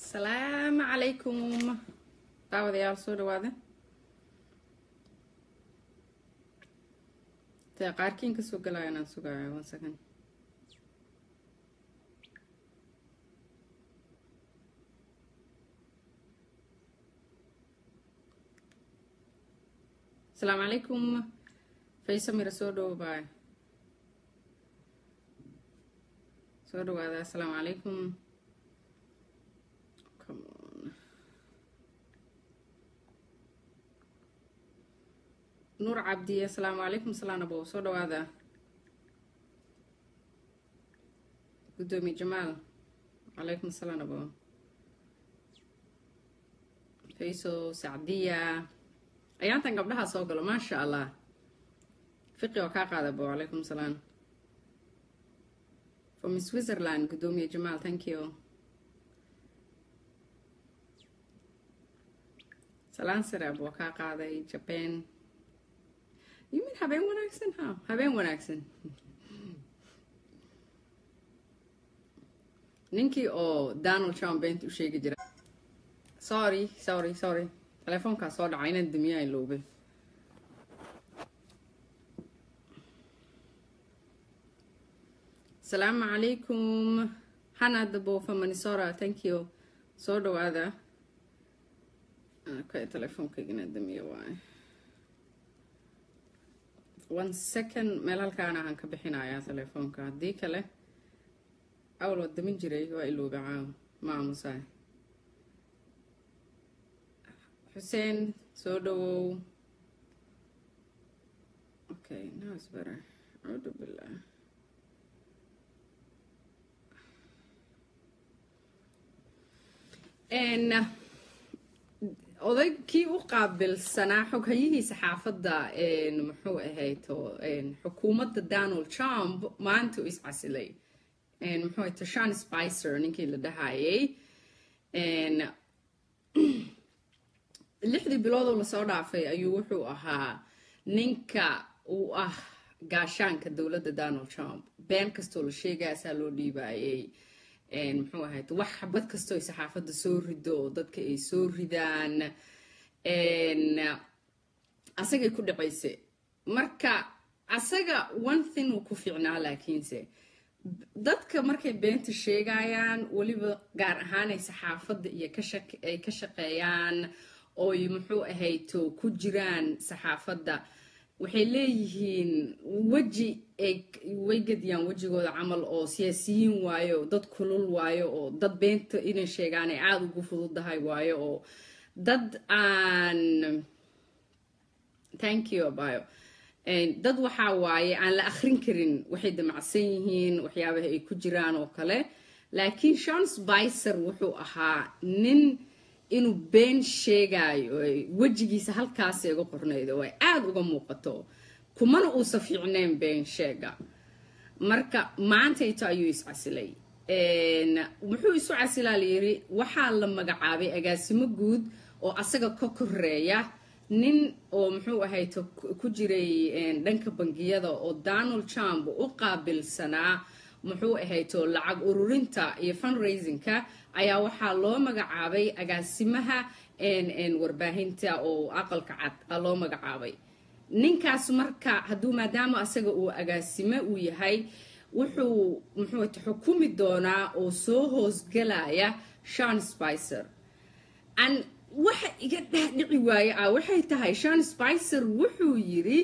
asalaamu calaykum daawadayaal soo dhawaada dee qaarkiin ka soo galaya inaan sugaayo one second asalaamu calaykum faysa mira soo dhowo baay soo dhawaada asalaamu calaykum come on nuur cabdi asalaamu calaykum salaan abow soo dhawaada guddoomiye jamaal calaykum salaan abow fayso sacdiya ayaantan gabdhaha soo galo maasha allah fiqi oo kaa qaada abow calaykum salaam from switzerland guddoomiye jamaal thank you salaan saraab waa kaa qaaday jaban yimin habeen wanaagsan ha habeen wanaagsan ninkii oo donald trump beenta u sheegi jira sorry sorry sorry telefoonkaa soo dhacay inaan damiyaa iloobay asalaamu calaykum hanada bofa manisora thank you soo dhawaada okay telefoonkaygana damiye waaye one second meel halkaana aan ka bixinayaa telefoonka haddii kale awal waa damin jiray waa ilooba caaw ma aamusaay xuseen soo dhawow okay now is better acuudu billah n oday kii u qaabilsanaa xoghayihiisa xaafadda muxuu ahayto xukuumadda donald trump maanta u iscasilay muxuu ahayto shan spicer ninkii la dhahayay lixdii biloodoo lasoo dhaafay ayuu wuxuu ahaa ninka uu ah gaashaanka dowladda donald trump been kastoo la sheegaasaa loo dhiibaayay muxuu ahayd wax xabad kastoo ay saxaafadda soo rido oo dadka ay soo ridaan asagay ku dhacayse marka asaga one thing uu ku fiicnaa laakiinse dadka markay beenta sheegayaan weliba gaar ahaan ay saxaafadda iyo ay ka shaqeeyaan ooy muxuu ahayto ku jiraan saxaafadda waxay leeyihiin weji way gediyaan wejigooda camal oo siyaasiyiin waayo dad kulul waayo oo dad beenta inay sheegaan ay aada ugu fududahay waayo oo dad aan thank you abayo dad waxaa waaye aan la akhrin karin waxay damacsan yihiin waxyaabaha ay ku jiraan oo kale laakiin shon spicer wuxuu ahaa nin inuu been sheegaayo wejigiisa halkaas iga qornaydo oo ay aada uga muuqato kumana uusa fiicneyn been sheega marka maantayto ayuu iscasilay wuxuu isu casilaa layiri waxaa la magacaabay agaasimo guud oo asaga ka koreeya nin oo muxuu ahayto ku jiray dhanka bangiyada oo donald trump u qaabilsanaa muxuu ahayto lacag ururinta iyo fundraisingka ayaa waxaa loo magacaabay agaasimaha warbaahinta oo aqalka cad a loo magacaabay ninkaas marka hadduu maadaama asaga uu agaasime uu yahay wuxuu muxuu ahayto xukumi doonaa oo soo hoosgalaya shan spicer waxa iga dhaadhici waaye ah waxay tahay shan spicer wuxuu yiri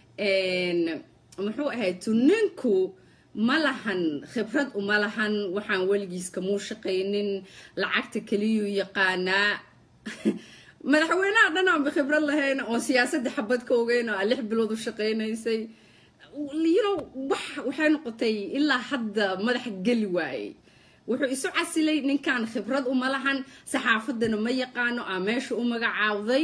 muxuu ahayto ninku ma lahan khibrad uma lahan waxaan weligiis kamuu shaqaynin lacagta keliyuu yaqaanaa madaxweynaha dhan aanba khibrad lahayn oon siyaasadda xabad ka ogeyn oo lix bilood u shaqaynaysay yino wax waxay noqotay ilaa hadda madaxa geli waayey wuxuu isu casilay ninkan khibrad uma lahan saxaafaddana ma yaqaano aa meesha u magacaawday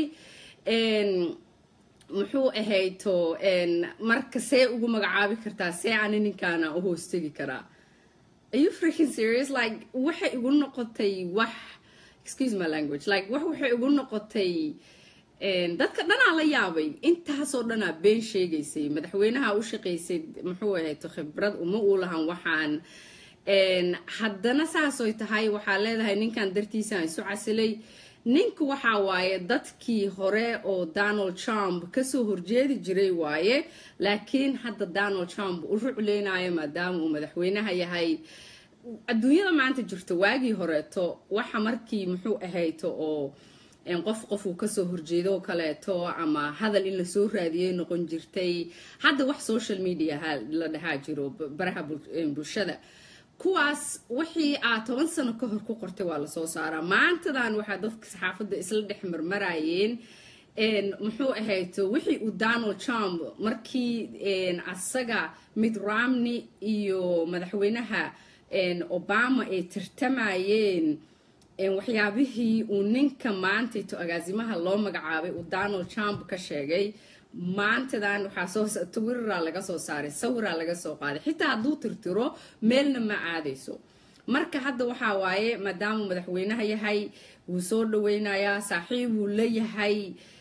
muxuu ahayto marka see ugu magacaabi kartaa see ani ninkaana u hoostegi karaa are freaking serious like waxay igu noqotay wax excuse my language like wax waxay igu noqotay dadka dhanaa la yaabay intaasoo dhanaa been sheegaysay madaxweynaha u shaqaysay muxuu ahayto khibrad uma uu lahan waxaan haddana saasoy tahay waxaa leedahay ninkan dartiisaan isu casilay ninka waxaa waaye dadkii hore oo donald trump kasoo horjeedi jiray waaye laakiin hadda donald trump u rucleynayo maadaama uu madaxweynaha yahay adduunyada maanta jirto waagii horeeto waxa markii muxuu ahayto oo qof qof uu kasoo horjeedo kaleeto ama hadal in lasoo raadiyay noqon jirtay hadda wax social media la dhahaa jiro baraha bulshada kuwaas wixii aad toban sano ka hor ku qortay waa lasoo saaraa maantadan waxaa dadka saxaafadda isla dhex marmarayeen muxuu ahayto wixii uu donald trump markii asaga mid romney iyo madaxweynaha obama ay tartamayeen waxyaabihii uu ninka maantayto agaasimaha loo magacaabay uu donald trump ka sheegay maantadan waxaa soo twittera laga soo saaray sawiraa laga soo qaaday xitaa hadduu tirtiro meelna ma aadayso marka hadda waxaa waaye maadaamuu madaxweynaha yahay wuu soo dhaweynayaa saaxiib wuu leeyahay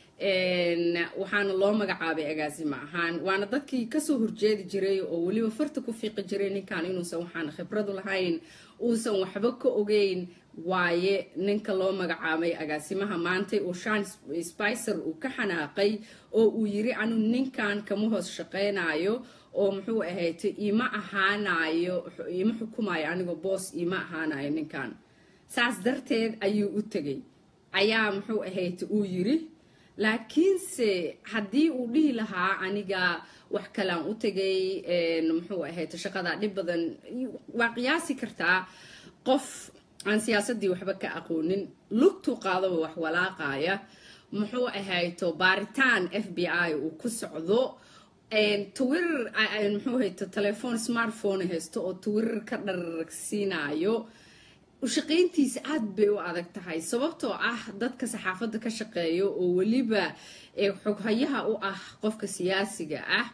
waxaana loo magacaabay agaasimo ahaan waana dadkii kasoo horjeedi jiray oo weliba farta ku fiiqi jiray ninkan inuusan waxaan khibradu lahayn uusan waxba ka ogeyn waaye ninka loo magacaabay agaasimaha maantay oo shan spicer uu ka xanaaqay oo uu yiri anu ninkan kama hoos shaqeynayo oo muxuu ahayta ima ahaanayo ima xukumayo anigoo boos ima ahaanayo ninkan saas darteed ayuu u tegay ayaa muxuu ahayta uu yiri laakiinse haddii uu dhihi lahaa aniga wax kalean u tegay muxuu ahayta shaqadaa dhib badan waa qiyaasi kartaa qof aan siyaasadii waxba ka aqoonin lugtuu qaadaba wax walaaqaya muxuu ahayto baaritaan f b i uu ku socdo twitter muxuu hayto telefoon smartphone haysto oo twitter ka dhararagsiinayo ushaqayntiisa aada bay u adag tahay sababtoo ah dadka saxaafadda ka shaqeeya oo weliba xoghayaha u ah qofka siyaasiga ah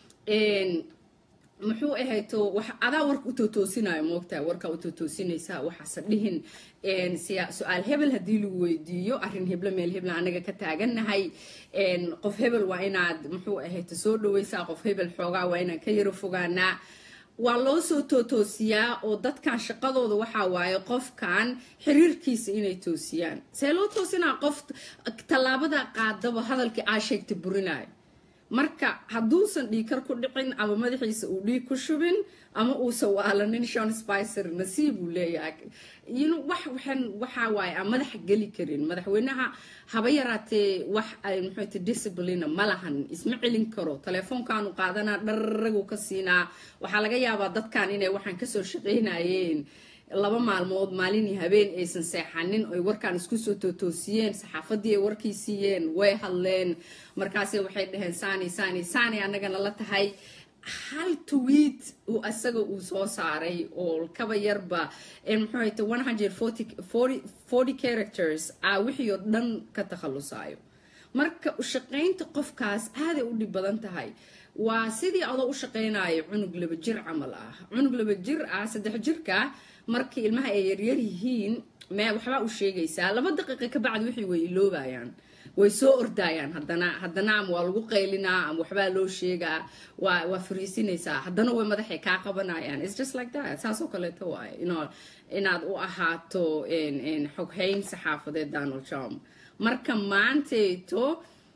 muxuu ahayto adaa warka u tootoosinayo moogtaha warkaa u tootoosinaysaa waxaase dhihin su-aal hebel haddii lagu weydiiyo arrin heblo meel hebla anaga ka taagannahay qof hebel waa inaad muxuu ahayto soo dhaweysaa qof hebel xoogaa waa inaan ka yaro fogaanaa waa loo soo tootoosiyaa oo dadkan shaqadooda waxaa waaye qofkan xiriirkiisa inay toosiyaan see loo toosinaa qof tallaabada qaadaba hadalkii aa sheegta burinayo marka hadduusan dhiikar ku dhicin ama madaxiisa uu dhiig ku shubin ama uusan waalanin shon spicer nasiib uu leeyahay wax waxaa waaye aan madaxa geli karin madaxweynaha haba yaraatee wax ay muxuuta disciplina ma lahan isma celin karo telefoonkaanu qaadanaa dharragu ka siinaa waxaa laga yaabaa dadkan inay waxaan kasoo shaqaynayeen laba maalmood maalinii habeen aysan seexanin oy warkaan isku soo tootoosiyeen saxaafadii ay warkii siiyeen way hadleen markaase waxay dhaheen sani sani sani annagana la tahay hal tweet uu asaga uu soo saaray oo kaba yarba muxuu hayta one hundred forty characters ah wixii oo dhan ka takhalusayo marka ushaqaynta qofkaas aaday u dhib badan tahay waa sidii adoo u shaqaynayo cunug laba jir camal ah cunug laba jir ah saddex jirka markii ilmaha ay yaryar yihiin me waxbaa u sheegaysaa laba daqiiqa ka bacdi wixii way iloobayaan way soo ordayaan haddana haddana ama waa lagu qaylinaa ama waxbaa loo sheegaa waa waa fariisinaysaa haddana way madaxay kaa qabanayaan its just like that saasoo kaleeto waaye ino inaad u ahaato xoghayn saxaafadeed donald trump marka maantayto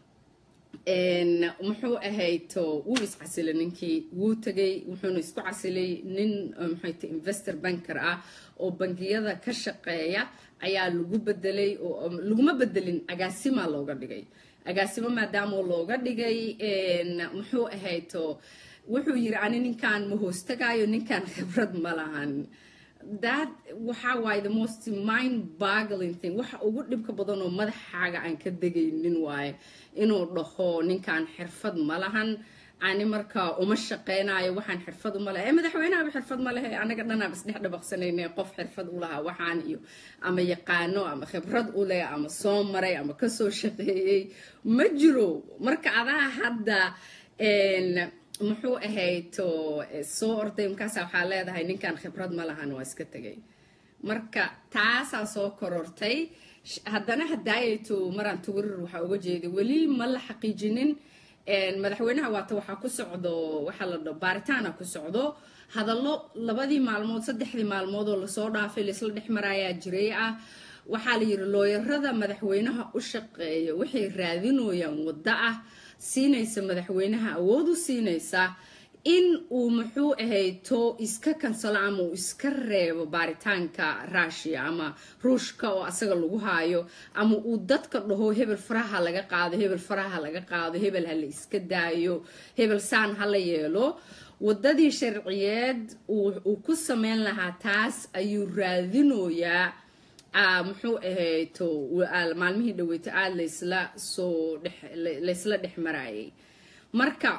muxuu ahayto wuu iscasilay ninkii wuu tegay wuxuuna isku casilay nin maxayto investor banker ah oo bangiyada ka shaqeeya ayaa lagu bedelay oo laguma bedelin agaasima looga dhigay agaasimo maadaama looga dhigay muxuu ahayto wuxuu yiri ani ninkan ma hoostagaayo ninkan khibrad ma lahan that waxaa waaye the most mind boggling thing waxa ugu dhibka badan oo madaxaaga aan ka degaynin waaye inuu dhaho ninkan xirfad ma lahan ani marka uma shaqeynayo waxaan xirfad uma lehe madaxweynehaba xirfad ma lehe anaga dhanaab isdhex dhabaqsanayne qof xirfad u lahaa waxaan iyo ama yaqaano ama khibrad u leh ama soo maray ama kasoo shaqeeyey ma jiro marka adaa hadda muxuu ahayto soo orday markaasa waxaa leedahay ninkan khibrad ma lahan waa iska tegay marka taasaa soo korortay haddana hadaayayto maraan twitter waxaa uga jeeday weli ma la xaqiijinin madaxweynaha waata waxaa ku socdo waxaa la dhaho baaritaana ku socdo hadallo labadii maalmood saddexdii maalmood oo lasoo dhaafay laisla dhex maraayaa jiray ah waxaa la yidhi looyarada madaxweynaha u shaqeeya waxay raadinooyaan waddo ah siinaysa madaxweynaha awood u siinaysa in uu muxuu ahayto iska kansalo ama uu iska reebo baaritaanka rushia ama ruushka oo asaga lagu haayo ama uu dadka dhaho hebel faraha laga qaado hebel faraha laga qaado hebel ha la iska daayo hebel saan ha la yeelo wadadii sharciyeed uu ku sameyn lahaa taas ayuu raadinoyaa muxuu ahayto maalmihii dhaweyto aada laysla soo laysla dhex marayay marka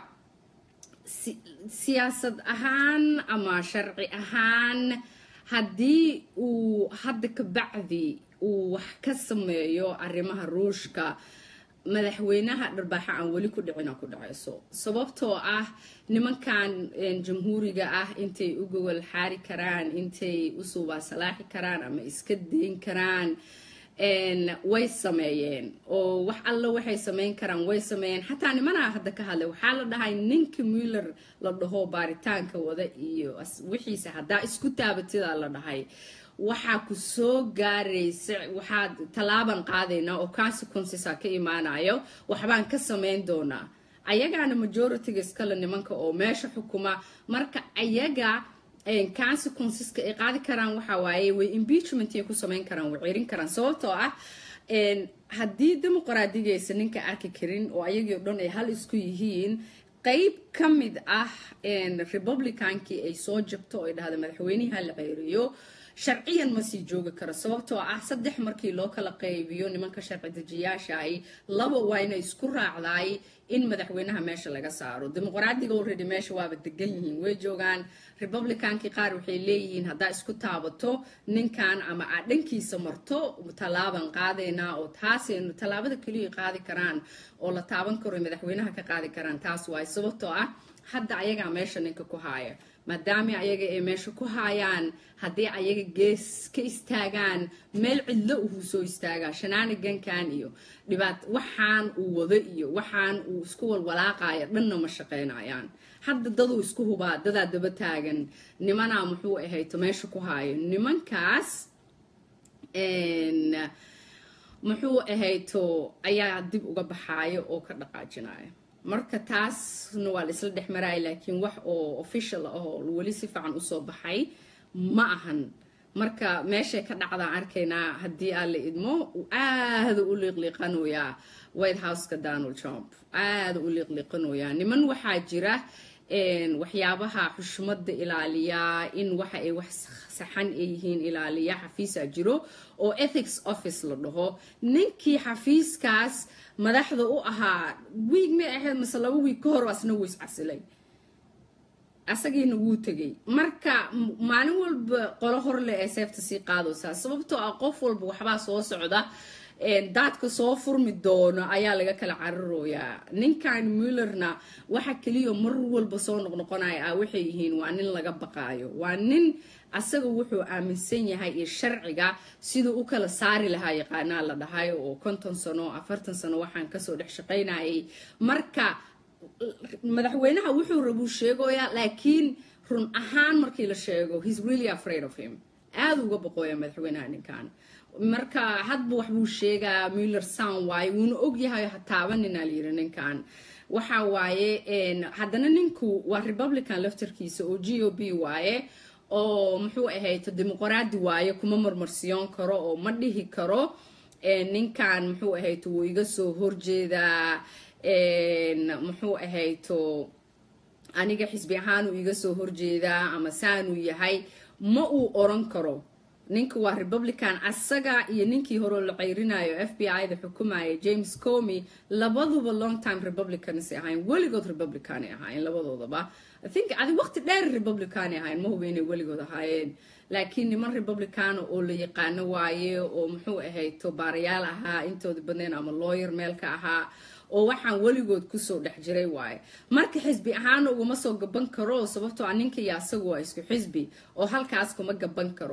siyaasad ahaan ama sharci ahaan haddii uu hadda ka bacdi uu wax ka sameeyo arrimaha ruushka madaxweynaha dharbaaxa aan weli ku dhicina ku dhacayso sababtoo ah nimankan jamhuuriga ah intay u gogol xaari karaan intay u suubaa salaaxi karaan ama iska dayn karaan way sameeyeen oo wax alla waxay sameyn karaan way sameeyeen xataa nimanaa hadda ka hadlay waxaa la dhahay ninka muller la dhaho baaritaanka wada iyo wixiisa haddaa isku taabatidaa la dhahay waxaa ku soo gaaraysa waxaad tallaaban qaadaynaa oo consequencesa ka imaanayo waxbaan ka sameyn doonaa ayagaana majoritiga iskale nimanka oo meesha xukuma marka ayaga consequenceska ay qaadi karaan waxaa waaye way impeachment ay ku sameyn karaan way cirin karaan sababtoo ah haddii dimuqraadigiisa ninka arki karin oo ayagii o dhan ay hal isku yihiin qeyb ka mid ah republicankii ay soo jabto oo ay dhahda madaxweynaha la ceyriyo sharciyan ma sii joogi karo sababtoo ah saddex markii loo kala qaybiyo nimanka sharci dejiyaashaay laba waa inay isku raacdaay in madaxweynaha meesha laga saaro dimuqraadiga already meesha waaba degan yihiin way joogaan republicankii qaar waxay leeyihiin haddaa isku taabato ninkan ama aad dhankiisa marto tallaaban qaadaynaa oo taasaynu tallaabada keliya qaadi karaan oo la taaban karo madaxweynaha ka qaadi karaan taas waay sababtoo ah hadda ayagaa meesha ninka ku haaya maadaama ayaga ay meesha ku haayaan haddii ayaga gees ka istaagaan meel cidlo uhuu soo istaagaa shanaanigankan iyo dhibaat waxaan uu wado iyo waxaan uu isku walwalaaqayo dhanna ma shaqaynayaan hadda daduu isku hubaa dadaa daba taagan nimanaa muxuu ahayto meesha ku haayo nimankaas muxuu ahayto ayaa dib uga baxaaya oo ka dhaqaajinaya marka taasna waa la isla dhex maraaya laakiin wax oo official ah oo weli si fiican usoo baxay ma ahan marka meeshay ka dhacdaan arkaynaa haddii aan la idmo aada u liiqliiqanoyaa white houseka donald trump aada u liiqliiqanoyaa niman waxaa jira waxyaabaha xushmada ilaaliya in waxa ay wax saxan ay yihiin ilaaliya xafiisa jiro oo ethics office la dhaho ninkii xafiiskaas madaxda u ahaa wiig may ahayd mase laba wiig ka hor asna wuu iscasilay asagiina wuu tegay marka maalin walba qolo horle ee seefta sii qaadaysaa sababtoo ah qof walba waxbaa soo socda daadka soo furmi doono ayaa laga kala cararooyaa ninkan mullerna waxa keliya mar walba soo noqnoqonaya ah waxay yihiin waa nin laga baqaayo waa nin asaga wuxuu aaminsan yahay iyo sharciga siduu u kala saari lahaa yaqaanaa la dhahay oo konton sano afartan sano waxaan kasoo dhex shaqaynayay marka madaxweynaha wuxuu rabuu sheegoyaa laakiin run ahaan markii la sheego he's really afraid of him aada uga boqooya madaxweynaha ninkan marka hadba waxbuu sheegaa muller sound waaye wuuna ogyahay hataabanina layiri ninkan waxa waaye haddana ninku waa republican laftarkiisa oo g o b waaye oo muxuu ahayto dimuqraadi waaye kuma marmarsiyoon karo oo ma dhihi karo ninkan muxuu ahayto wuu iga soo horjeedaa muxuu ahayto aniga xisbi ahaanuu iga soo horjeedaa ama saanuu yahay ma uu oran karo ninka waa republican asaga iyo ninkii horeo la ceyrinayo f b i da xukumaya james comy labaduba long time republicans ahayn weligood republicanay ahaayeen labadoodaba i think adi waqti dheer republicanay ahayn ma huba inay weligood ahaayeen laakiin niman republicana oo la yaqaano waaye oo muxuu ahayto baarayaal ahaa intooda badnayn ama lawyer meel ka ahaa oo waxaan weligood kusoo dhex jiray waaye marka xisbi ahaana uguma soo gaban karo sababtoo a ninka iyo asagu waa isku xisbi oo halkaas kuma gaban karo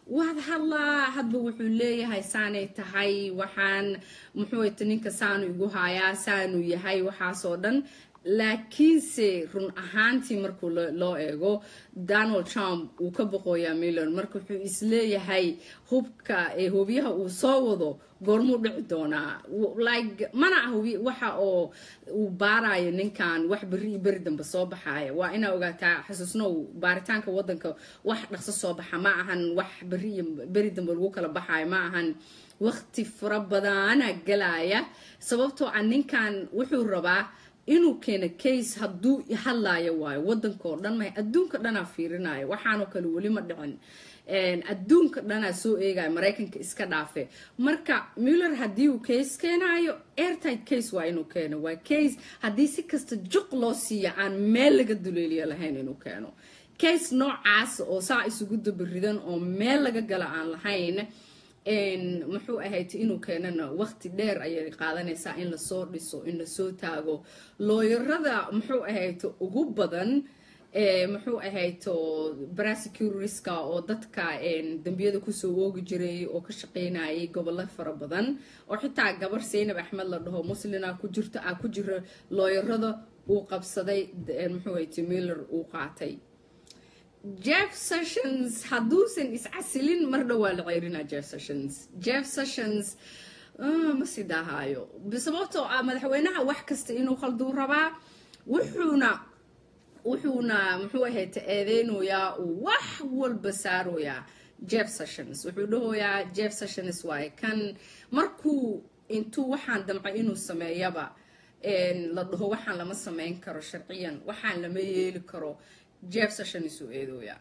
waad hadlaa hadba wuxuu leeyahay saanay tahay waxaan muxuuta ninka saanu igu hayaa saanu yahay waxaasoo dhan laakiinse run ahaantii markuu loo eego donald trump uu ka boqoyaa millon marka wuxuu isleeyahay hubka hubyaha uu soo wado goormuu dhici doonaa like mana ah waxa oo uu baarayo ninkan wax beri iyo beri dambe soo baxaaya waa inaa ogaataa xasuusnow baaritaanka wadanka wax dhaqso soo baxa ma ahan wax beri iyo beri dambe lagu kala baxaayo ma ahan waqti fara badana galaya sababtoo ah ninkan wuxuu rabaa inuu keeno case hadduu hadlaayo waayo wadankao dhan ma adduunka dhanaa fiirinayo waxaanoo kale weli ma dhicin adduunka dhanaa soo eegaya maraykanka iska dhaafe marka muller haddii uu case keenayo airtight case waa inuu keeno waa case haddii si kasta juq loo siiya aan meel laga duleeliyo lahayn inuu keeno case noocaas oo saa isugu dabaridan oo meel laga gala aan lahayn muxuu ahayd inuu keenana waqti dheer ayay qaadanaysaa in lasoo dhiso in lasoo taago looyarada muxuu ahayd ugu badan muxuu ahayto brasecuriska oo dadka dembiyada kusoo oogi jiray oo ka shaqeynayay gobollo fara badan oo xitaa gabar seynab axmed la dhaho muslina ku jirto ah ku jira looyarada uu qabsaday muxuu ahayto miller uu qaatay jeff sessions hadduusan iscasilin mar dhowaa la ceerinaa jeff sessions jeff sessions ma sii daahaayo sababtoo ah madaxweynaha wax kasta inuu khalduu rabaa wuxuuna wuxuuna muxuu ahayta eedeynayaa uu wax walba saarayaa jeff sessions wuxuu dhahoyaa jeff sessions waaye kan markuu intuu waxaan damcay inuu sameeyaba la dhaho waxaan lama sameyn karo sharciyan waxaan lama yeeli karo jeff sessions uu eedooyaa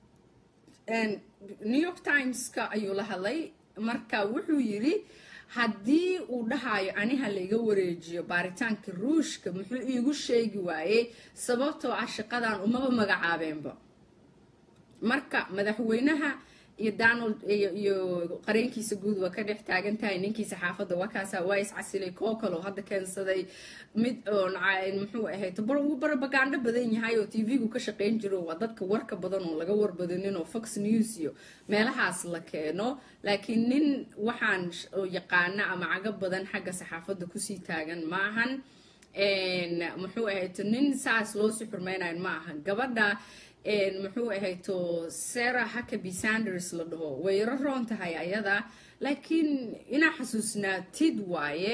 new york timeska ayuu la hadlay marka wuxuu yiri haddii uu dhahayo aniha laiga wareejiyo baaritaanka ruushka muxuu iigu sheegi waayey sababtoo ah shaqadan umaba magacaabeenba marka madaxweynaha iyo donald iyo qareenkiisa guud waa ka dhex taagan tahay ninkiisa xaafadda wakaasa waa iscasilay koo kaloo hadda keensaday mid muxuu ahayd wuu barabagaandho badan yahay oo tv-gu ka shaqeyn jiro waa dadka warka badan oo laga warbadanin oo fox news iyo meelahaas la keeno laakiin nin waxaan yaqaana ama cago badan xagga saxaafadda kusii taagan ma ahan muxuu ahayd nin saas loo sii xurmeynayo ma ahan gabadha muxuu ahayto sarah hackaby sanders la dhaho way yaro roon tahay ayada laakiin inaa xasuusnaatid waaye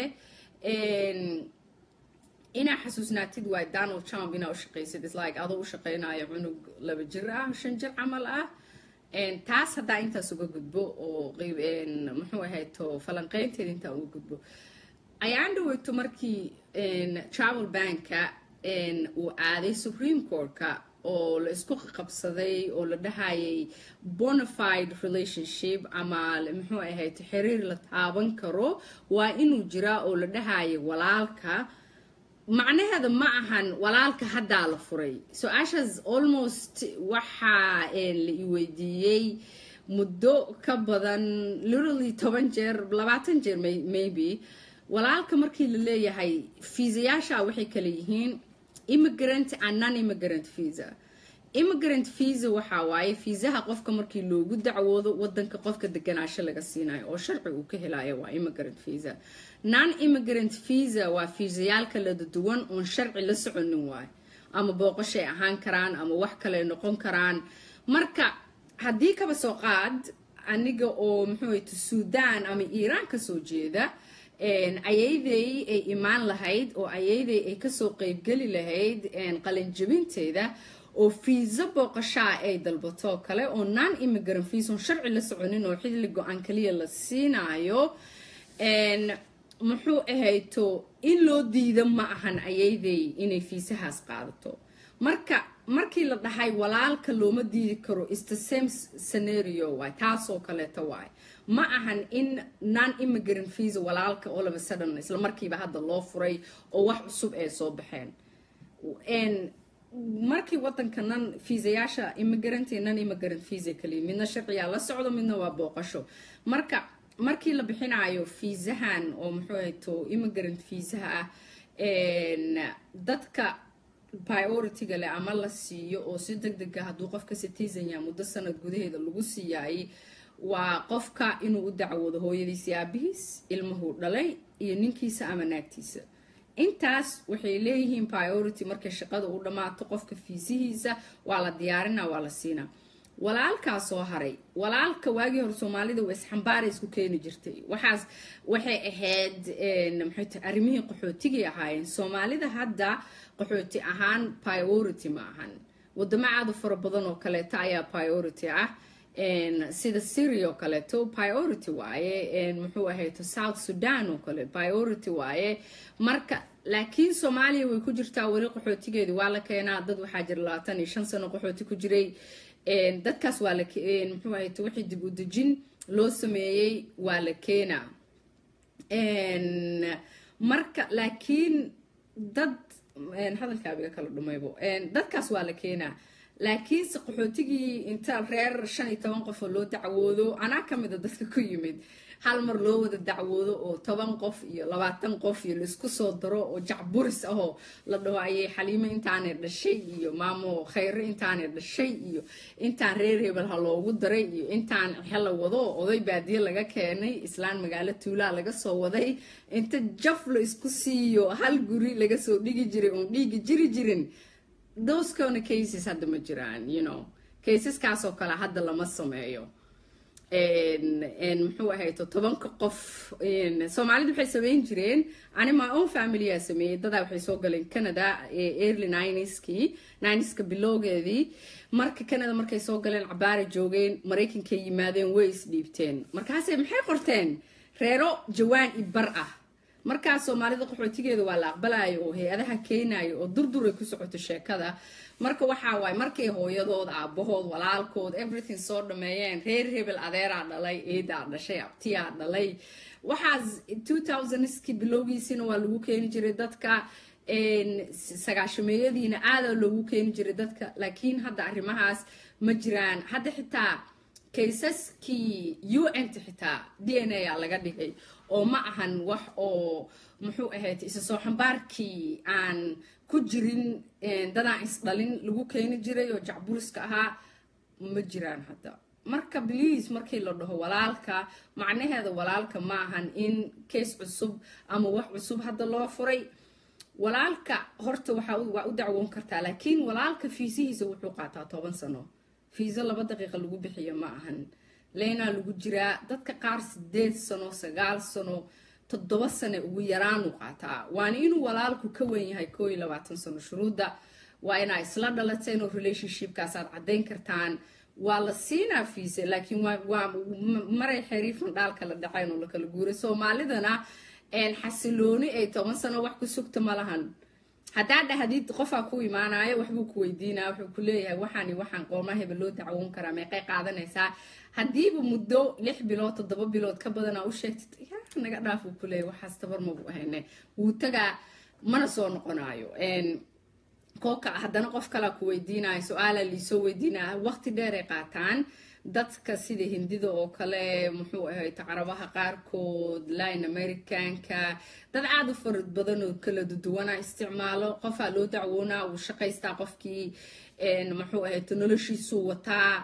inaa xasuusnaatid waaye donald trump inaa ushaqaysid islike adoo u shaqeynayo cunug laba jir ah shan jir camal ah taas haddaa intaas uga gudbo oo muxuu ahayto falanqeynteeda intaa uga gudbo ayaan dhaweyto markii travel banka uu aaday supreme courtka oo la isku qabsaday oo la dhahayay bonafide relationship ama muxuu ahayd xiriir la taaban karo waa inuu jiraa oo la dhahayay walaalka macnaheeda ma ahan walaalka haddaa la furay so-aashaas almost waxaa la i weydiiyey muddo ka badan literally toban jeer labaatan jeer maybe walaalka markii la leeyahay fiisayaasha waxay kala yihiin immigrant and non immigrant visa immigrant visa waxaa waaye fiisaha qofka markii loogu dacwoodo wadanka qofka deganaasho laga siinayo oo sharci uu ka helayo waa immigrant visa non immigrant visa waa fiisayaal kala duwan oon sharci la soconin waayo ama booqashay ahaan karaan ama wax kale noqon karaan marka haddii kaba soo qaad aniga oo muxuu suudaan ama iiraan kasoo jeeda ayayday ay imaan lahayd oo ayayday ay kasoo qeybgeli lahayd qalinjabinteeda oo fiisa booqashaa ay dalbatoo kale oo non immigrant fiison sharci la soconin oo xilli go-aan kaliya la siinayo muxuu ahayto in loo diida ma ahan ayayday inay fiisahaas qaadato marka markii la dhahay walaalka looma diidi karo is the same scenario waay taasoo kaleeto waay ma ahan in non immigrant visa walaalka all of a sudden isla markiiba hadda loo furay oo wax cusub ay soo baxeen markii wadanka nan fiisayaasha immigrant iyo non immigrant visa kaliya midna sharciyaa la socdo midna waa booqasho marka markii la bixinayo fiisahan oo muxuu ahayto immigrant fiisaha ah dadka priority-ga leh ama la siiyo oo si deg dega hadduu qofka citizen ya muddo sanad gudaheeda lagu siiyaayay waa qofka inuu u dacwoodo hooyadiis iyo aabihiis ilmuhuu dhalay iyo ninkiisa ama naagtiisa intaas waxay leeyihiin priority markay shaqada u dhammaato qofka fiisihiisa waa la diyaarina waa la siinaa walaalkaa soo haray walaalka waagii hore soomaalida waa isxambaara isku keeni jirtay waxaas waxay ahayd maxay tahay arrimihii qaxootigii ahaayeen soomaalida hadda qaxooti ahaan priority ma ahan wadamo aada u fara badan oo kaleeto ayaa priority ah sida syria oo kaleeto priority waaye muxuu ahayto south sudan oo kale priority waaye marka laakiin soomaaliya way ku jirtaa weli qaxootigeedii waa la keenaa dad waxaa jira labaatan iyo shan sano qaxooti ku jiray dadkaas waa la muxuu ahayto wixii dib u dejin loo sameeyey waa la keenaa marka laakiin dad hadalkaabiga kala dhumaybo dadkaas waa la keenaa laakiinse qaxootigii inta reer shan iyo toban qof oo loo dacwoodo anaa ka mida dadka ku yimid hal mar loo wada dacwoodo oo toban qof iyo labaatan qof iyo laisku soo daro oo jacburis ahoo la dhaho ayay xaliimo intaanay dhashay iyo maamo khayre intaanay dhashay iyo intaan reer hebel ha loogu daray iyo intaan xela wado oday baadiye laga keenay islaan magaalo tuulaa laga soo waday inta jaf la isku siiyo hal guri laga soo dhigi jiray oon dhiigi jiri jirin those kind of cases hadda ma jiraan you know caseskaasoo kale hadda lama sameeyo muxuu ahayto tobanka qof soomaalida waxay sameyn jireen ani my own familyaa sameeyey dadaa waxay soo galeen canada early nineski nineska bilowgeedii marka canada markay soo galeen cabaara joogeen maraykankay yimaadeen way isdhiibteen markaase maxay qorteen reero jawaan i bar ah markaas soomaalida qaxootigeeda waa la aqbalayo oo hay-adaha keenayo oo durduray ku socoto sheekada marka waxaa waaye markay hooyadood aabahood walaalkood everything soo dhameeyeen reer hebel adeeraa dhalay eedaa dhashay abtiyaa dhalay waxaas two thousandski bilowgiisina waa lagu keeni jiray dadka sagaashameeyadiina aadaa loogu keeni jiray dadka laakiin hadda arrimahaas ma jiraan hadda xitaa kaysaskii u n ta xitaa d n a a laga dhigay oo ma ahan wax oo muxuu ahayd isa soo xambaarkii aan ku jirin dadaan isdhalin lagu keeni jiray oo jacburiska ahaa ma jiraan hadda marka bliis markii la dhaho walaalka macnaheeda walaalka ma ahan in kays cusub ama wax cusub hadda loo furay walaalka horta waa u dacwoon kartaa laakiin walaalka fiisihiisa wuxuu qaataa toban sano fiisa laba daqiiqa lagu bixiyo ma ahan leynaa lagu jiraa dadka qaar sideed sano sagaal sano toddoba sane ugu yaraanu qaataa waana inuu walaalku ka wen yahay koo iyo labaatan sano shuruudda waa inaa isla dhalateen oo relationshipkaas aad caddayn kartaan waa la siinaa fiise laakiin waa maray xiriifan dhaalka la dhacayn oo lakala guuray soomaalidana xasilooni ay toban sano wax ku sugta ma lahan haddaa dhahdid qofaa ku imaanayo waxbuu ku weydiinaya wuxuu ku leeyahay waxaani waxaan qooma hebel loo dacwoon karaa meeqay qaadanaysaa haddiiba muddo lix bilood toddoba bilood ka badanaa u sheegtid ya naga dhaaf uu ku leeyahay waxaas tabar mabu ahayne wuu tagaa mana soo noqonayo kooka haddana qof kalaa ku weydiinayo su-aalaa liisoo weydiinaya waqti dheeray qaataan dadka sida hindida oo kale muxuu ahayd carabaha qaarkood line americanka dad aada u farad badan oo kala duduwana isticmaalo qofaa loo dacwoonaa uu shaqaystaa qofkii muxuu ahayd noloshiisuu wataa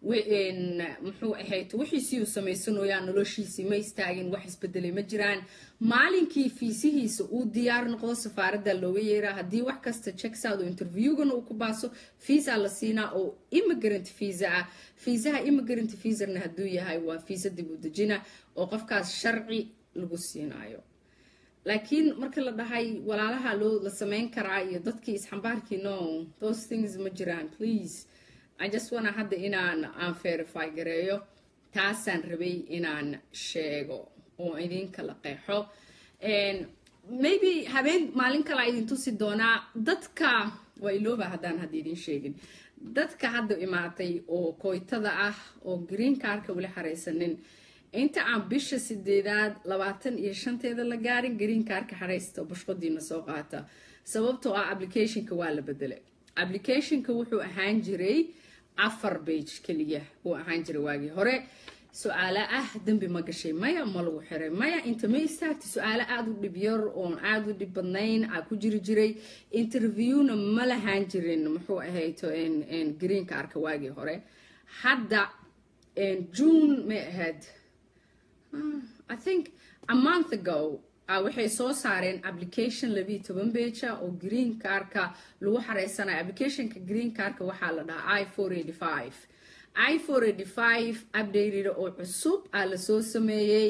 muxuu ahayd wixiisii uu samaysanayaa noloshiisii ma istaagin wax isbedelay ma jiraan maalinkii fiisihiisa uu diyaar noqdo safaaradda looga yeeraa haddii wax kasta checksad oo interviewgana uu ku baaso fiisa la siinaa oo immigrant visa ah fiisaha immigrant visarna hadduu yahay waa fiisa dib u dejina oo qofkaas sharci lagu siinayo laakiin marka la dhahay walaalaha loo la sameyn karaa iyo dadkii isxambaarkii no those things ma jiraan please i just wana hadda inaan aan verify gareeyo taasaan rabay inaan sheego oo idinkala qeexo maybe habeen maalin kale idin tusi doonaa dadka waa ilooba haddaan hadda idin sheegin dadka hadda imaatay oo kooytada ah oo green carka weli xaraysanin inta aan bisha sideedaad labaatan iyo shanteeda la gaarin green carka xaraysta bushqadiina soo qaata sababtoo ah applicationka waa la bedelay applicationka wuxuu ahaan jiray afar bage keliya wuu ahaan jiray waagii hore su-aalo ah dembi ma gashay maya ma lagu xiray maya inta ma istaagta su-aalo aada u dhib yar oon aada u dhib badnayn aa ku jiri jiray interviewna ma lahaan jirin muxuu ahayto greenka arka waagii hore hadda june may ahayd i think a month ago waxay soo saareen application labiiyo toban beja oo green carka lagu xareysanayo applicationka green carka waxaa la dhahaa i four eighty five i four eighty five updated oo cusub aa lasoo sameeyey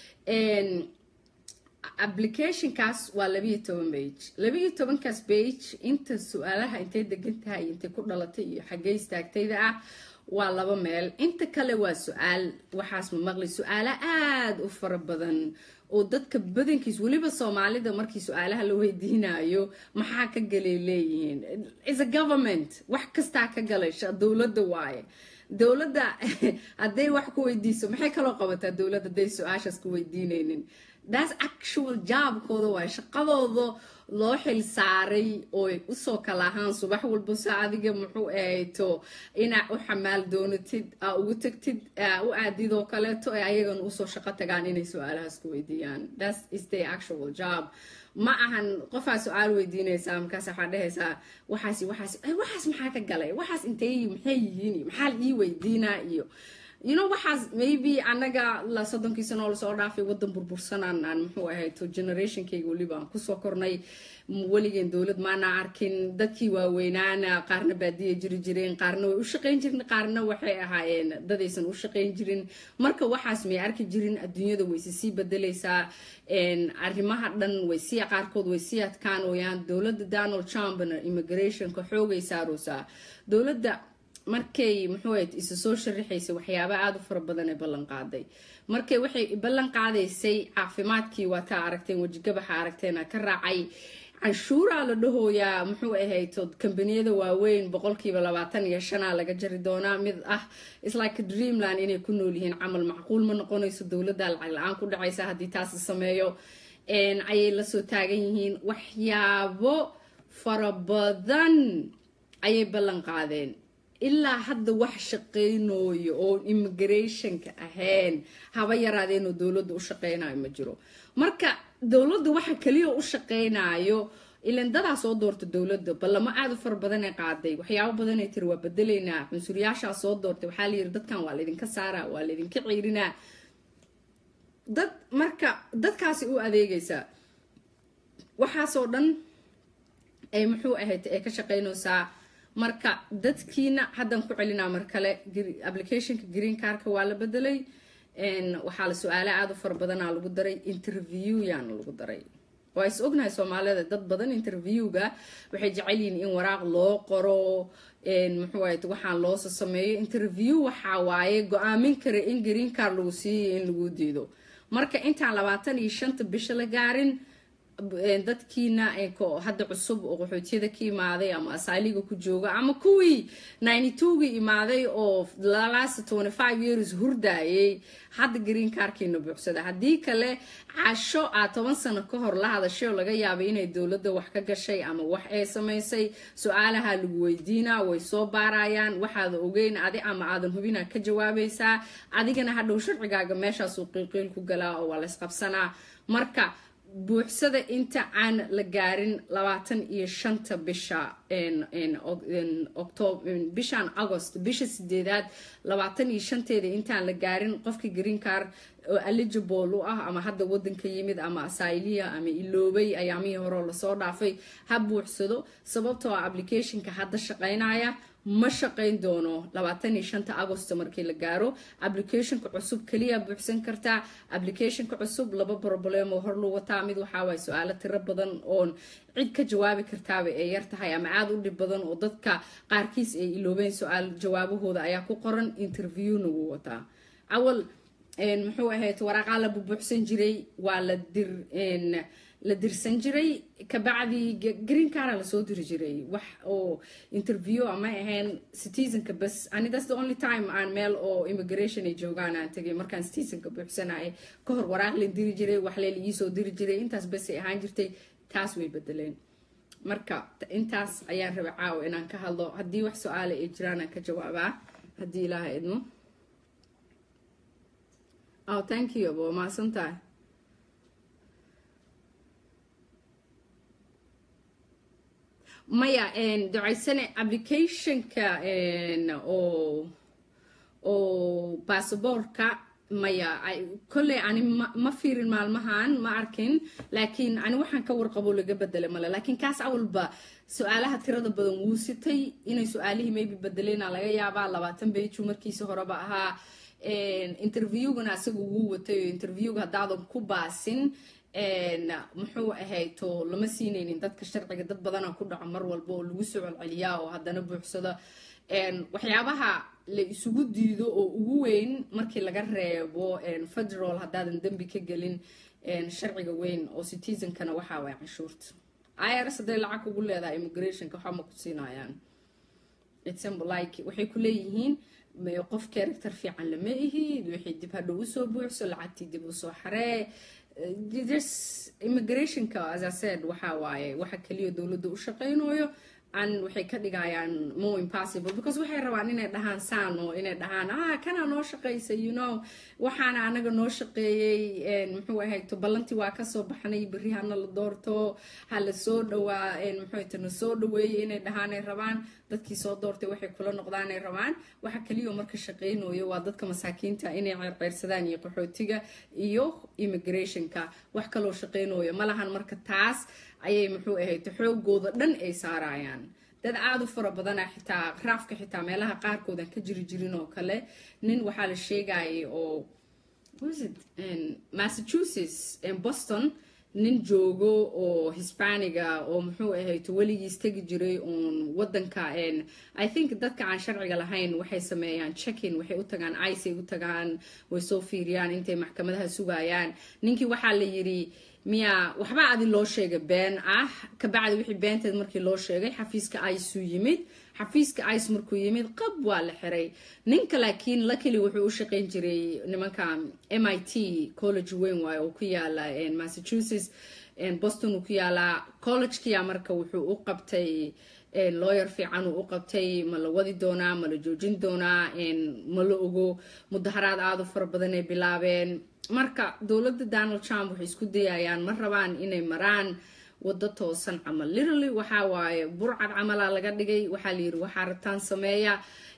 applicationkaas waa labiiyo toban bage labiiyo tobankaas bage inta su-aalaha intay degan tahay iyo intay ku dhalatay iyo xaggey istaagtayda ah waa laba meel inta kale waa su-aal waxaas ma maqli su-aalo aada u fara badan oo dadka badankiis weliba soomaalida markii su-aalaha la weydiinayo maxaa ka galay leeyihiin is a government wax kastaa ka galasha dowladda waaye dowladda hadday wax ku weydiiso maxay kaloo qabataa dowladda hadday su-aashaas ku weydiinaynin that's actual jaabkooda waay shaqadooda loo xil saaray ooy usoo kala ahaan subax walba se adiga muxuu ahayto inaa u xamaal doonatid aa ugu tagtid u aadidoo kaleeto ee ayagana usoo shaqo tagaan inay su-aalahaas ku weydiiyaan that's is the actual job ma ahan qofaa su-aal weydiinaysaa markaas waxaa dhehaysaa waxaas waxaas waxaas maxaa ka galay waxaas intay maxay yihiin maxaa ii weydiinaa iyo you know waxaas maybe anaga la soddonkii sano oo lasoo dhaafay wadan burbursanaan aan muxuu ahayto generationkayga weliba aan kusoo kornay weligeen dowlad maana arkin dadkii waaweynaana qaarna baadiya jiri jireen qaarna way u shaqayn jirin qaarna waxay ahaayeen dadaysan u shaqayn jirin marka waxaas may arki jirin adduunyada wayse sii bedelaysaa arrimaha dhan way sii qaarkood way sii adkaanooyaan dowladda donald trumpna immigrationka xoogay saaroosaa dowladda markay muxuu ahayd isa soo sharaxaysay waxyaaba aada u fara badan ee ballan qaaday markay waxay ballan qaadaysay caafimaadkii waa taa aragteen wejigabaxa aragteena ka raacay canshuuraa la dhahooyaa muxuu ahayto kambaniyada waaweyn boqolkiiba labaatan iyo shanaa laga jari doonaa mid ah islike dreamland inay ku nool yihiin camal macquul ma noqonayso dowladda lacag la-aan ku dhacaysa haddii taasi sameeyo ayay lasoo taagan yihiin waxyaabo fara badan ayay ballan qaadeen ilaa hadda wax shaqaynooyo oo immigrationka ahayn haba yaraadeenoo dowladda u shaqaynayo ma jiro marka dowladda waxa keliya u shaqaynayo ilan dadaa soo doorta dowladda ballamo aada u fara badanay qaaday waxyaabo badanay tiri waa bedelaynaa cunsuriyaashaa soo doortay waxaa la yiri dadkan waa laydinka saaraa waa laydinka ciirinaa dad marka dadkaasi u adeegaysaa waxaasoo dhan ay muxuu ahayd ay ka shaqaynaysaa marka dadkiina haddaan ku celinaa mar kale applicationka green carka waa la bedelay waxaa la su-aale aada u fara badanaa lagu daray interview yaana lagu daray waa is ognahay soomaalida dad badan interviewga waxay jecel yihiin in waraaq loo qoro muxuu ahayd waxaan loosa sameeyo interview waxaa waaye go-aamin kara in green car lagu siiyo in lagu diido marka intaan labaatan iyo shanta bisha la gaarin dadkiina hadda cusub oo qaxootiyada ka imaaday ama asaaliga ku jooga ama kuwii ninety twoga imaaday oo last twenty five years hurdayay hadda green carkiina buuxsada haddii kale casho aad toban sano ka hor la hadashay oo laga yaabay inay dowladda wax ka gashay ama wax ay samaysay su-aalaha lagu weydiinaa way soo baarayaan waxaada ogeyn adi ama aadan hubina ka jawaabaysaa adigana hadhow sharcigaaga meeshaasuu qiilqiil ku galaa oo waa laysqabsanaa marka buuxsada inta aan la gaarin labaatan iyo shanta bisha bishan agost bisha sideedaad labaatan iyo shanteeda intaan la gaarin qofka green car oo eligible u ah ama hadda wadanka yimid ama asayliya ama iloobay ayaamihii horeo lasoo dhaafay ha buuxsado sababtoo ah applicationka hadda shaqaynaya ma shaqayn doono labaatan iyo shanta agost markii la gaaro applicationka cusub keliya buuxsan kartaa applicationka cusub laba problem oo hor lu wataa mid waxaa waay su-aalo tiro badan oon cid ka jawaabi kartaaba ay yar tahay ama aada u dhib badan oo dadka qaarkiis ay iloobeen su-aal jawaabahooda ayaa ku qoran interviewna wuu wataa awal muxuu ahayd waraaqaa la bubuuxsan jiray waa la dir la dirsan jiray kabacdii green cara lasoo diri jiray wax oo interview ama ahayn citizenka bas ani that's the only time aan meel oo immigration ay joogaan aan tegay markaan citizenka buuxsanayay ka hor waraaq la diri jiray wax lee la iisoo diri jiray intaas basay ahaan jirtay taas way bedeleen marka intaas ayaan raba caawa inaan ka hadlo haddii wax su-aala ay jiraan aan ka jawaabaa haddii ilaaha idmo oh thank you abo mahadsantahay maya ducaysane applicationka oo oo baasaboorka maya kolley ani ma fiirin maalmahan ma arkin laakiin ani waxaan ka warqabo laga bedelay male laakiin kaas awalba su-aalaha tirada badan wuu sitay inay su-aalihii maybe bedeleyna laga yaabaa labaatan beju markiisi horeba ahaa interviewgana asaga wuu watay oo interviewga haddaadan ku baasin muxuu ahayto lama siinaynin dadka sharciga dad badana ku dhaco mar walba oo lagu soo celceliyaa oo haddana buuxsado waxyaabaha la isugu diido oo ugu weyn markii laga reebo federal haddaadan dembi ka gelin sharciga weyn oo citizenkana waxaa waay canshuurta irs hadday lacag kugu leedahay immigrationka waxba ma ku siinayaan like waxay ku leeyihiin qof character fiican lama ihid waxay dib hadhow usoo buuxso lacagtii dib usoo xaree immigrationka as i said waxaa waaye waxa kaliya dowladda u shaqaynayo an waxay ka dhigayaan more impossible because waxay rabaan inay dhahaan saan oo inay dhahaan ah kanaa noo shaqaysa you know waxaana anaga noo shaqeeyey muxuu ahayto ballantii waa kasoo baxnay berri hana la doorto ha la soo dhawaa muxuu ahayto na soo dhaweeyey inay dhahaanay rabaan dadkii soo doortay waxay kula noqdaanay rabaan waxa kaliya marka shaqaynayo waa dadka masaakiinta inay ceyrceyrsadaan iyo qaxootiga iyo immigrationka wax kaloo shaqaynayo malahan marka taas ayay muxuu ahayto xoogooda dhan ay saarayaan dad aada u fara badana xitaa raafka xitaa meelaha qaarkoodan ka jiri jirin oo kale nin waxaa la sheegayay oo massachusetts boston nin joogo oo hispaniga oo muxuu ahayto weligiis tegi jiray uun wadanka i think dadka aan sharciga lahayn waxay sameeyaan checkin waxay u tagaan icay u tagaan way soo fiiriyaan intay maxkamadaha sugayaan ninkii waxaa la yiri miya waxba adi loo sheegay been ah kabacdi wixii beenteed markii loo sheegay xafiiska iceu yimid xafiiska ice markuu yimid qab waa la xiray ninka laakiin lakeli wuxuu u shaqayn jiray nimanka m i t college weyn waayo oo ku yaala massachusetts boston uu ku yaalaa collegekiya marka wuxuu u qabtay lawyer fiican uu u qabtay ma la wadi doonaa ma la joojin doonaa ma la ogo mudaharaad aada u fara badan ay bilaabeen marka dowladda donald trump waxay isku dayayaan ma rabaan inay maraan wado toosan camal literally waxaa waaye burcad camalaa laga dhigay waxaa layiri waxaa rabtaan sameeya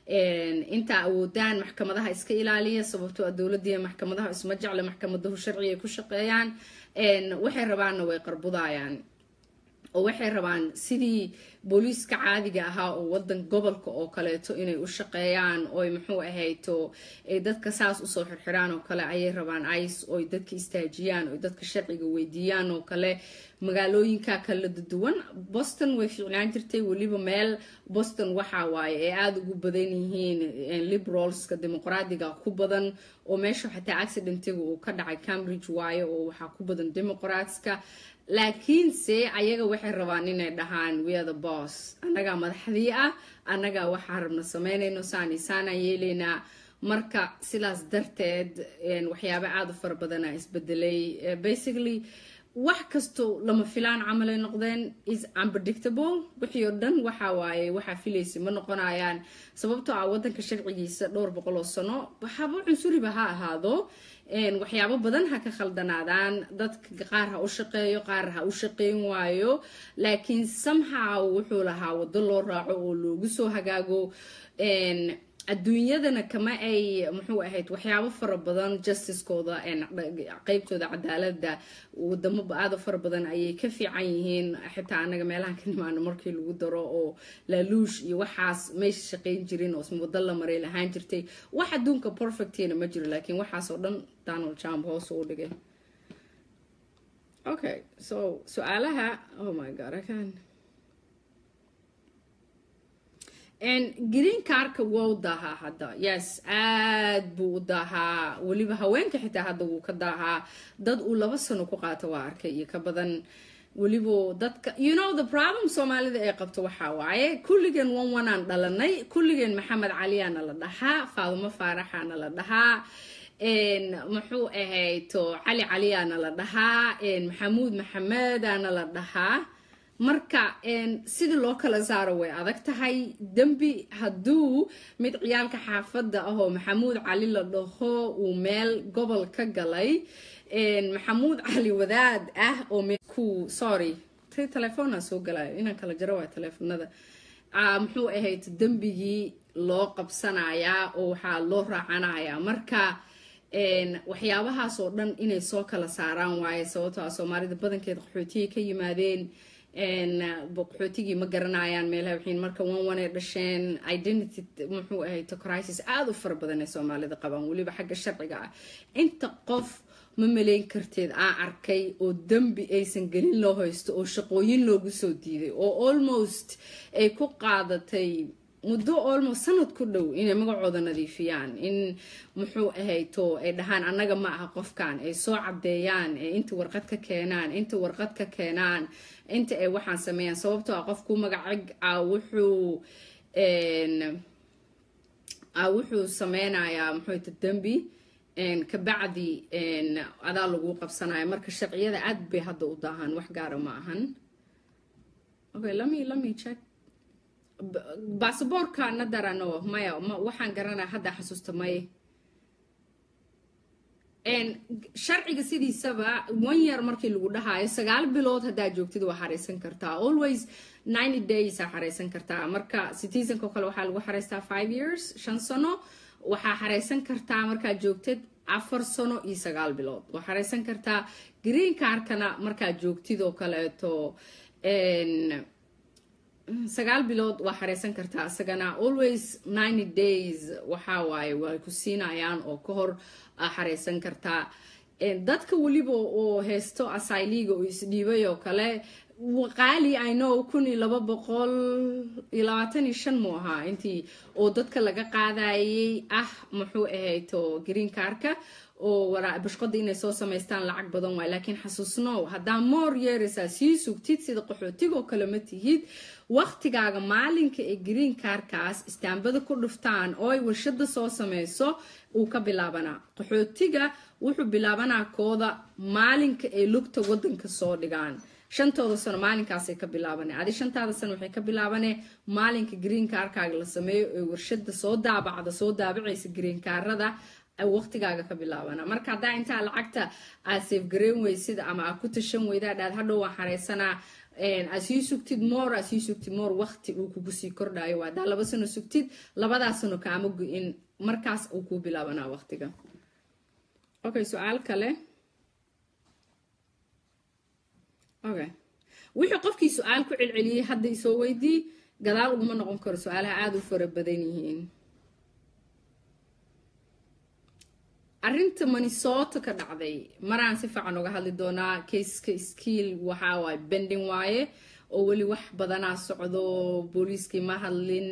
intaa awoodaan maxkamadaha iska ilaaliya sababtoo a dowladdiiya maxkamadaha isma jecle maxkamadahu sharci ay ku shaqeeyaan waxay rabaanna way qarbudayaan oo waxay rabaan sidii booliiska caadiga ahaa oo wadan gobolka oo kaleeto inay u shaqeeyaan oy muxuu ahayto ay dadka saas usoo xirxiraan oo kale ayay rabaan ice oy dadka istaajiyaan oy dadka sharciga weydiiyaan oo kale magaalooyinka kala duwan boston way fiicnaan jirtay weliba meel boston waxaa waaye ay aada ugu badan yihiin liberalska dimuqraadiga ku badan oo meesha xataa accidentiga uu ka dhacay cambridge waaye oo waxaa ku badan dimuqraatska laakiinse ayaga waxay rabaan inay dhahaan weathe boss annagaa madaxdii ah annagaa waxaa rabna sameynayno saani saanaan yeelaynaa marka sidaas darteed waxyaaba aada u fara badana isbedelay basically wax kasto lama filaan camalay noqdeen is unpredictable wixii oo dhan waxa waaye waxaa filaysa ma noqonayaan sababtoo ah wadanka sharcigiisa dhowr boqol oo sano waxaaba cunsuriba ha ahaado waxyaabo badan ha ka khaldanaadaan dadka qaar ha u shaqeeyo qaar ha u shaqeyn waayo laakiin somehow wuxuu lahaa wado loo raaco oo loogu soo hagaago adduunyadana kama ay muxuu ahayd waxyaabo fara badan justicekooda qeybtooda cadaalada wadamo aada fara badan ayay ka fiican yihiin xitaa anaga meelahan ka nimaano markii lagu daro oo laaluush iyo waxaas meesha shaqayn jirin oo wado la maray lahaan jirtay wax adduunka perfectina ma jiro laakiin waxaasoo dhan donald trump hoos u dhigay okay so su-aalaha oh my god i can green carka wou daahaa hadda yes aad buu u daahaa weliba haweenka xitaa hadda wuu ka daahaa dad uu laba sano ku qaato waa arkay iyo ka badan weliba dadka you know the problem soomaalida ay qabto waxaa waaye kulligeen wan wanaan dhalanay kulligeen maxamed caliyaana la dhahaa faadumo faaraxaana la dhahaa muxuu ahayto cali caliyaana la dhahaa maxamuud maxamedana la dhahaa marka sidii loo kala saaro way adag tahay dembi hadduu mid ciyaalka xaafadda ahoo maxamuud cali la dhaho uu meel gobol ka galay maxamuud cali wadaad ah oo ku sorry t telefoona soo galayo inaan kala jaro waay teleefonada muxuu ahayd dembigii loo qabsanayaa oo waxaa loo raacanayaa marka waxyaabahaas oo dhan inay soo kala saaraan waaye sababtoo ah soomaalida badankeed qaxootiyay ka yimaadeen qaxootigii ma garanayaan meelaha waxiin marka wan wanay dhasheen identity muxuu ahayd crisis aada u fara badan ay soomaalida qabaan weliba xagga sharciga ah inta qof ma malayn karteed aan arkay oo dembi aysan gelin loo haysto oo shaqooyin loogu soo diiday oo almost ay ku qaadatay muddo almost sanad ku dhow inay magacooda nadiifiyaan in muxuu ahayto ay dhahaan annaga ma aha qofkan ay soo cadeeyaan ee inta warqad ka keenaan inta warqad ka keenaan inta ay waxaan sameeyaan sababtoo ah qofku magacig ah wuxuu wuxuu sameynayaa muxuuta dembi kabacdi adaa lagu qabsanaya marka sharciyada aad bay hadda u daahaan wax gaara ma ahan okay lami lami check basaboorka nadarano maya waxaan garanaya hadda xasuusta may sharciga sidiisaba one year markii lagu dhahaayo sagaal bilood haddaa joogtid waa xareysan kartaa always ninety days aa xareysan kartaa marka citizenka oo kale waxaa lagu xareystaa five years shan sano waxaa xareysan kartaa markaad joogtid afar sano iyo sagaal bilood waa xareysan kartaa green carkana markaad joogtid oo kaleeto sagaal bilood waa xareysan kartaa isagana always ninety days waxaa waaye way ku siinayaan oo ka hor xareysan kartaa dadka weliba oo heysto asyliga oo isdhiibay oo kale qaali inow kun iyo laba boqol iyo labaatan iyo shan muu ahaa intii oo dadka laga qaadayay ah muxuu ahayto green carka oo bashqada inay soo samaystaan lacag badan waay laakiin xasuusnow haddaa moor yeeraysaa sii sugtid sida qaxootigoo kale ma tihid waqtigaaga maalinka ee green carkaas istaambada ku dhuftaan oo ay warshada soo sameyso uu ka bilaabanaa qaxootiga wuxuu bilaabanaa kooda maalinka ay lugta wadanka soo dhigaan shantooda sano maalinkaasay ka bilaabane adi shantaada sano waxay ka bilaabane maalinka green carkaaga la sameeyo ee warshada soo daabacda soo daabacaysa green carada waqtigaaga ka bilaabana marka haddaa intaa lacagta aad safgareyn weysid ama aad ku tashan weydaa dhaad hadhow waan xareysanaa aad sii sugtid moor aad sii sugtid moor waqti uu kugu sii kordhayo waa haddaa laba sano sugtid labadaa sano kaama go-in markaas uu kuu bilaabanaa waqtiga okay su-aal kale okay wixii qofkii su-aal ku celceliyey hadda isoo weydii gadaal uguma noqon karo su-aalaha aada u fara badan yihiin arrinta minnesota ka dhacday maraan si fiican uga hadli doonaa kayska skiil waxaa waaye bending waaye oo weli wax badanaa socdo booliiskii ma hadlin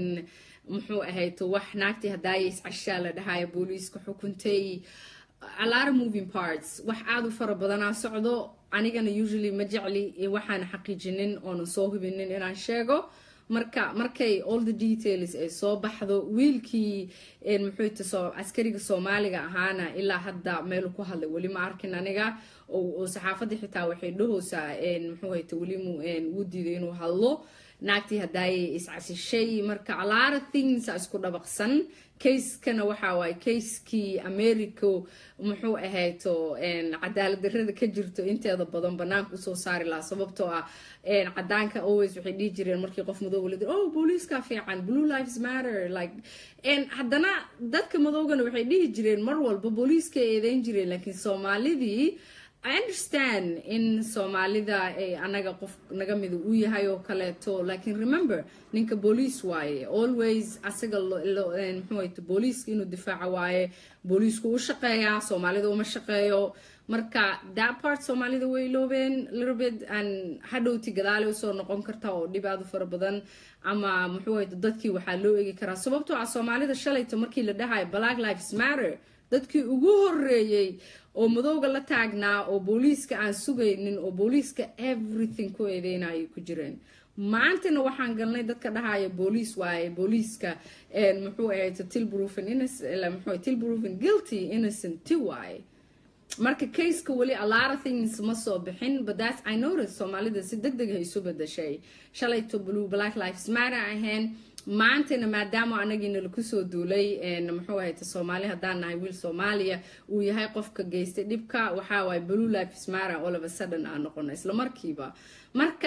muxuu ahayto wax naagtii hadaaya iscashaa la dhahaayo booliiska xukuntay alara moving parts wax aada u fara badanaa socdo anigana usually ma jecli waxaan xaqiijinin oonan soo hubinin inaan sheego marka markay all the details ay soo baxdo wiilkii muxuuta askariga soomaaliga ahaana ilaa hadda meelu ku hadlay weli ma arkin aniga oo saxaafadda xitaa waxay dhahoosaa muxuu hayta weli wuu diiday inuu hadlo naagtii hadaayay iscasishay marka alaara things a isku dhabaqsan kayskana waxaa waaye kayskii america muxuu ahayto cadaalad darrada ka jirto inteeda badan banaanka usoo saari lahaa sababtoo ah cadaanka always waxay dhihi jireen markii qof madooba la oh booliiska fiican blue lives matter like haddana dadka madoogana waxay dhihi jireen mar walba booliiska eedeyn jireen laakiin soomaalidii i understand in soomaalida anaga qof naga mida uu yahay oo kaleeto laakiin remember ninka booliis waaye always asaga mxuuhayto booliiska inuu difaaca waaye booliisku u shaqeeyaa soomaalida uma shaqeeyo marka that part soomaalida way iloobeen littlebit an hadhowti gadaale usoo noqon karta oo dhib aada u fara badan ama muxuu hayto dadkii waxaa loo eegi karaa sababtoo ah soomaalida shalayto markii la dhahayo black lives matter dadkii ugu horeeyey oo madowga la taagnaa oo booliiska aan sugaynin oo booliiska everything ku eedeynayay ku jireen maantana waxaan galnay dadka dhahaya booliis waaye booliiska muxuu ahayd tilproven innocent tilproven guilty innocent ti waaye marka kayska weli a lot of things ma soo bixin but that's i notice soomaalida si deg deg hay isu bedashay shalayto blue black lives matter ahayn maantana maadaama anagiina laku soo duulay muxuu ahayta soomaali haddaan nahay wiil soomaaliya uu yahay qofka geystay dhibka waxaa waaye blue lives matter all of a sudden aan noqono isla markiiba marka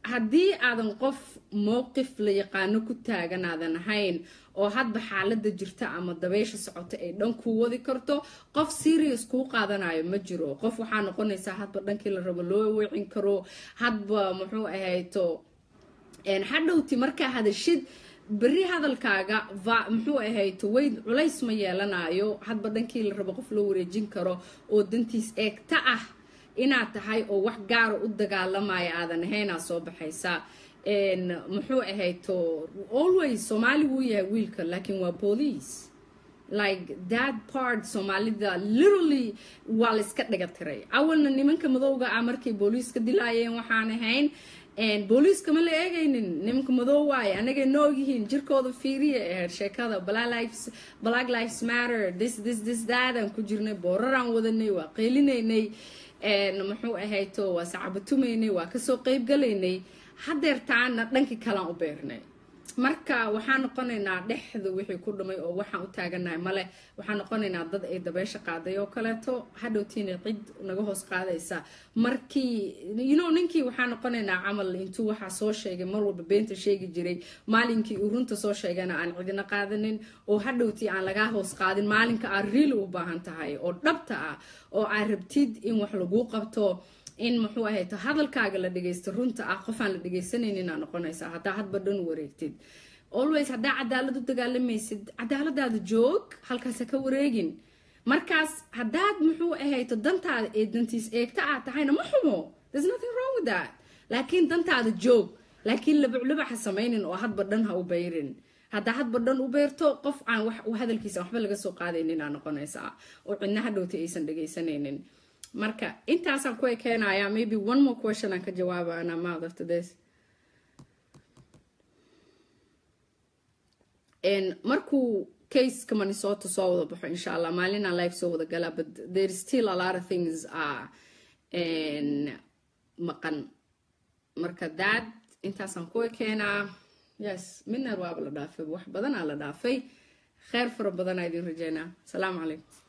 haddii aadan qof mowqif la yaqaano ku taagan aadan ahayn oo hadba xaalada jirta ama dabeysha socota ay dhan kuu wadi karto qof serious kuu qaadanayo ma jiro qof waxaa noqonaysaa hadba dhankii la rabo loo weecin karo hadba muxuu ahayto hadhowti markaa hadashid berri hadalkaaga muxuu ahayto weyd culays ma yeelanayo hadba dhankii la rabo qof loo wareejin karo oo dantiis eegta ah inaad tahay oo wax gaara u dagaalamaya aadan ahaynaa soo baxaysaa muxuu ahayto always soomaali wuu yahay wiilka laakiin waa police like that part soomaalida literally waa la iska dhiga tiray awalna nimanka madowga ah markay booliiska dilaayeen waxaan ahayn booliiska ma la eegaynin nimanka madow waaye anagay noogyihiin jirkooda fiiriya ahayd sheekada black lives matter this this this daadaan ku jirnay booraraan wadanay waa qeylinaynay muxuu ahayto waa sacabatumaynay waa kasoo qeybgalaynay hadeertaana dhankii kalaan u beernay marka waxaan noqonaynaa dhexda wixii ku dhumay oo waxaan u taaganahay male waxaan noqonaynaa dad ay dabeysha qaaday oo kaleeto hadhowtiina cid naga hoos qaadaysa markii yno ninkii waxaan noqonaynaa camal intuu waxaa soo sheegay mar walba beenta sheegi jiray maalinkii uu runta soo sheegana aan cidina qaadanin oo hadhowtii aan lagaa hoos qaadin maalinka aad riili u baahan tahay oo dhabta ah oo aad rabtid in wax laguu qabto in muxuu ahayto hadalkaaga la dhagaysto runta ah qofaan la dhagaysanayninaa noqonaysaa haddaa hadba dhan wareegtid always haddaa cadaalad u dagaalamaysid cadaaladaada joog halkaasa ka wareegin markaas haddaad muxuu ahayto dantaada ee dantiis eegta aad tahayna ma xumo there's nothing wrong with that laakiin dantaada joog laakiin labuclubac ha samaynin oo hadba dhan ha u bayrin haddaa hadba dhan u beerto qof aan wax hadalkiisa waxba laga soo qaadayninaa noqonaysaa oo cidna hadhowta aysan dhagaysanaynin marka intaasaan ku ekeenayaa maybe one more question aan ka jawaaba and I'm out after this markuu caseka minnesota soo wada baxo insha allah maalinaan life soo wada galaa but there is still a lot of things are maqan marka dad intaasaan ku ekeenaa yes midna waaba la dhaafay wax badanaa la dhaafay kheer fara badanaa idin rajeynaa asalaamu calaykum